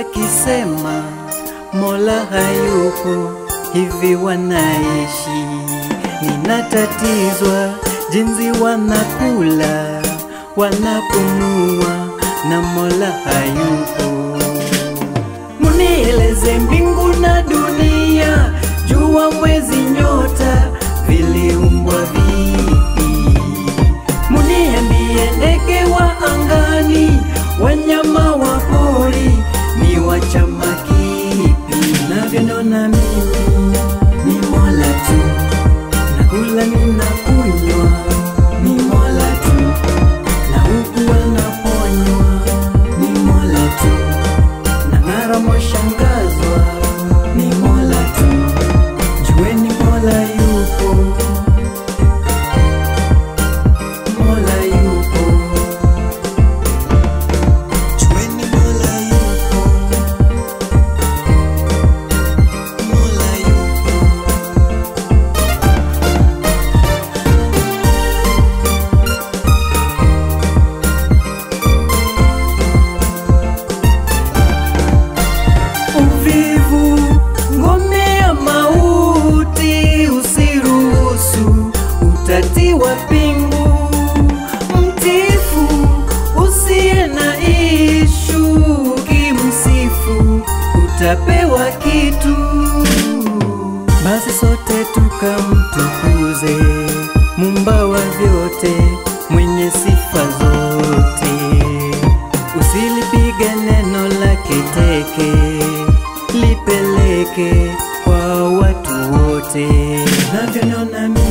wakisema Mola hayupo, hivi wanaishi. Ninatatizwa jinsi wanakula, wanapumua na Mola hayupo. Munieleze mbingu na dunia, jua, mwezi, nyota viliumbwa vipi? Muniambie ndege wa angani, wanyama wa pori ni wa chama kipi? Navyonona mimi ni Mola tu, nakula ninakunywa ni Mola tu, na huku wanaponywa ni Mola tu, na ng'ara mwashangazwa ni Mola tu, jueni Mola yupo, Mola yupo, jueni Mola yupo, Mola yupo. Uvivu, ngome ya mauti, usiruhusu utatiwa pingu. Mtifu usiye na ishu, kimsifu utapewa kitu. Basi sote tukamtukuze Mumba wa vyote, mwenye sifa zote. Usilipige neno lake teke, lipeleke kwa watu wote. Navyonona